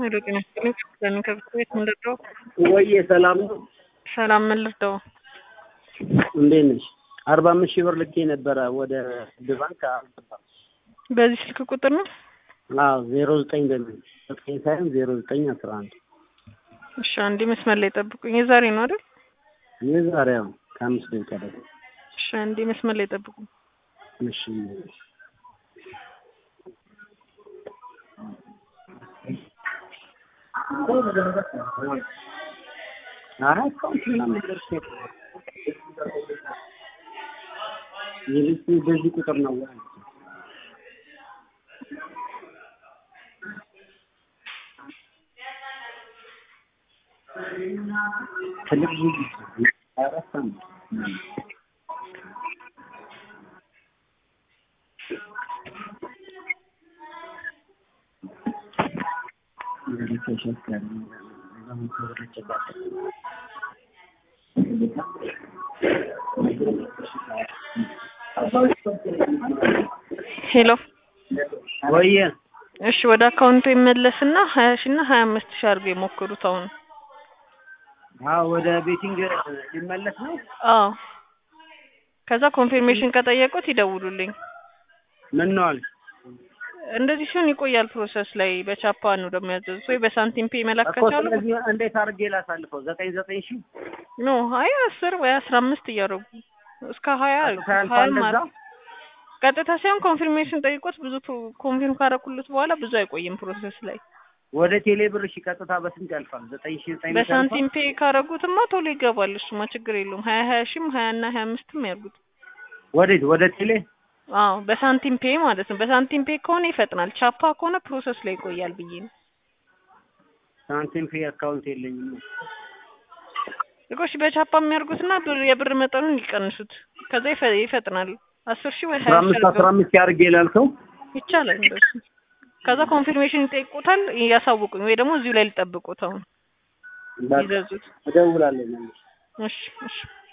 ሄሎ ጤና ይስጥልኝ። ለምን ከብት ቤት ምን ልርዳው? ወዬ ሰላም ነው? ሰላም ምን ልርዳው? እንዴት ነሽ? አርባ አምስት ሺህ ብር ልኬ ነበረ ወደ ንግድ ባንክ አልገባም። በዚህ ስልክ ቁጥር ነው? አዎ ዜሮ ዘጠኝ በሚል ዘጠኝ ሳይሆን ዜሮ ዘጠኝ አስራ አንድ እሺ አንዴ መስመር ላይ ጠብቁኝ። የዛሬ ነው አይደል? የዛሬው ከአምስት ደቂቃ ደግሞ እሺ አንዴ መስመር ላይ ጠብቁኝ። እሺ ኧረ አካውንት ምናምን ደርሶ የልጅ በዚህ ቁጥር ነው ወይ? ትልቅ ልጅ አራት ዓመት ሄሎ ወየ እሺ ወደ አካውንቱ ይመለስና ሀያ ሺ እና ሀያ አምስት ሺ አድርገው የሞክሩት አሁን። አዎ ወደ ቤቲንግ ሊመለስ ነው። አዎ ከዛ ኮንፊርሜሽን ከጠየቁት ይደውሉልኝ። ምን ነው አልሽ? እንደዚህ ሲሆን ይቆያል ፕሮሰስ ላይ በቻፓ ነው ደግሞ ያዘዙት ወይ በሳንቲም ፔ መላክ እኮ ከቻሉ ስለዚህ እንዴት አድርጌ ላሳልፈው? ዘጠኝ ዘጠኝ ሺህ ኖ ሀያ አስር ወይ አስራ አምስት እያደረጉ እስከ ሀያ ቀጥታ ያልፋል ሀያ እንደዛ? ማለት ቀጥታ ሳይሆን ኮንፊርሜሽን ጠይቆት ብዙ ኮንፊርም ካረኩሉት በኋላ ብዙ አይቆይም ፕሮሰስ ላይ። ወደ ቴሌ ብር እሺ፣ ቀጥታ በስንት ያልፋል? ዘጠኝ ሺህ ዘጠኝ መቶ ያልፋል? በሳንቲም ፔ ካረጉትማ ቶሎ ይገባል። እሱማ ችግር የለውም። ሀያ ሀያ ሺም ሀያ እና ሀያ አምስትም ያርጉት። ወዴት? ወደ ቴሌ አዎ በሳንቲም ፔ ማለት ነው። በሳንቲም ፔ ከሆነ ይፈጥናል። ቻፓ ከሆነ ፕሮሰስ ላይ ይቆያል ብዬ ነው። ሳንቲም ፔ አካውንት የለኝም። እኮ እሺ በቻፓ የሚያርጉትና ብር የብር መጠኑን ይቀንሱት። ከዛ ይፈ- ይፈጥናል። አስር ሺህ ወይ አስራ ሀያ አምስት ሺህ አስራ አምስት ያድርጌ ላልከው ይቻላል እንደሱ። ከዛ ኮንፊርሜሽን ይጠይቁታል፣ ያሳውቁኝ ወይ ደግሞ እዚሁ ላይ ሊጠብቁት አሁን በቃ ይዘዙት። እደውላለሁ መልሼ። እሺ እሺ